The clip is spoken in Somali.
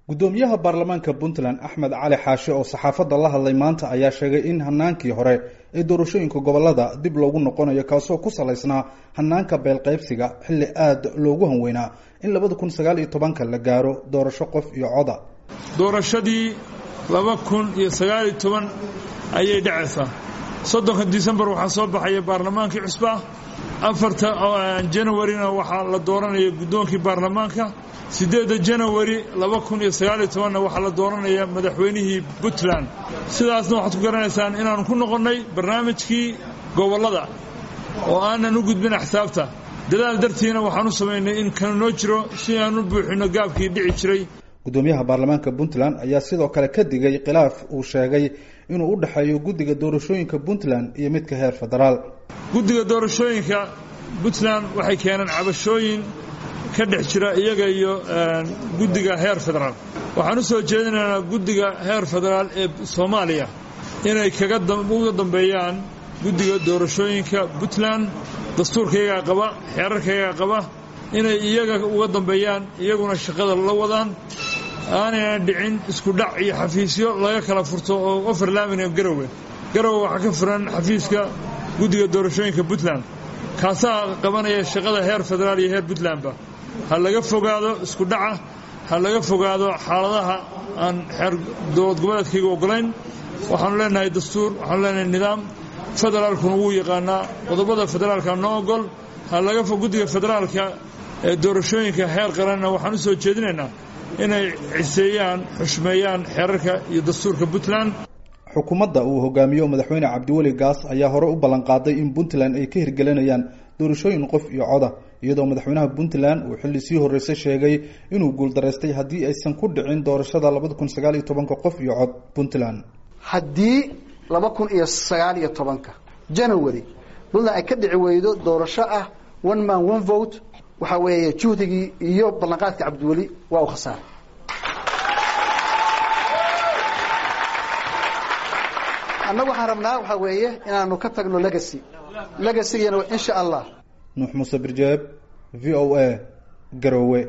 guddoomiyaha baarlamaanka puntland axmed cali xaashe oo saxaafadda la hadlay maanta ayaa sheegay in hanaankii hore ee doorashooyinka gobolada dib loogu noqonayo kaasoo ku salaysnaa hanaanka beelqaybsiga xilli aada loogu hanweynaa in labada kun sagaal iyo tobanka la gaaro doorasho qof iyo coda doorashadii laba kun iyo sagaaliyo toban ayay dhacaysaa soddonka disembar waxaa soo baxaya baarlamaankii cusba afarta janawarina waxaa la dooranaya guddoonkii baarlamaanka siddeedda janawari laba kun iyo sagaaliyo tobanna waxaa la dooranaya madaxweynihii puntland sidaasna waxaad ku garanaysaan inaannu ku noqonnay barnaamijkii gobollada oo aanan u gudbin axsaabta dadaal dartiina waxaan u samaynay in kanu noo jiro si aan u buuxinno gaabkii dhici jiray guddoomiyaha baarlamaanka puntland ayaa sidoo kale ka digay khilaaf uu sheegay inuu u dhexeeyo guddiga doorashooyinka puntland iyo midka heer federaal guddiga doorashooyinka puntland waxay keeneen cabashooyin ka dhex jira iyaga iyo guddiga heer federaal waxaan u soo jeedinaynaa guddiga heer federaal ee soomaaliya inay kauga dambeeyaan guddiga doorashooyinka puntland dastuurkayagaa qaba xeerarkayagaa qaba inay iyaga uga dambeeyaan iyaguna shaqada la wadaan aanayna dhicin isku dhac iyo xafiisyo laga kala furto oo overlaamina garowe garowe waxaa ka furan xafiiska guddiga doorashooyinka puntland kaasaa qabanaya shaqada heer federaal iyo heer puntlandba ha laga fogaado isku dhaca ha laga fogaado xaaladaha aan xeer dowlad goboleedkayga ogolayn waxaanu leenahay dastuur waxaanu leenahay nidaam federaalkuna wuu yaqaanaa qodobada federaalka noo ogol ha laga fog guddiga federaalka ee doorashooyinka heer qaranna waxaan u soo jeedinaynaa inay ciseeyaan xushmeeyaan xeerarka iyo dastuurka puntland xukuumadda uu hogaamiyo madaxweyne cabdiweli gaas ayaa hore u ballanqaaday in puntland ay ka hirgelinayaan doorashooyin qof iyo coda iyadoo madaxweynaha puntland uu xilli sii horreysay sheegay inuu guuldaraystay haddii aysan ku dhicin doorashada labada kun sagaal iyo tobanka qof iyo cod puntland haddii laba kun iyo sagaal iyo tobanka january puntland ay ka dhici weydo doorasho ah one man one vote waxaa weeye juhdigii iyo ballanqaadka cabdiweli waa u khasaaray annagu waxaan rabnaa waxaa weeye inaanu ka tagno legacy legacygana insha allah nuux muuse birjeeb v o a garowe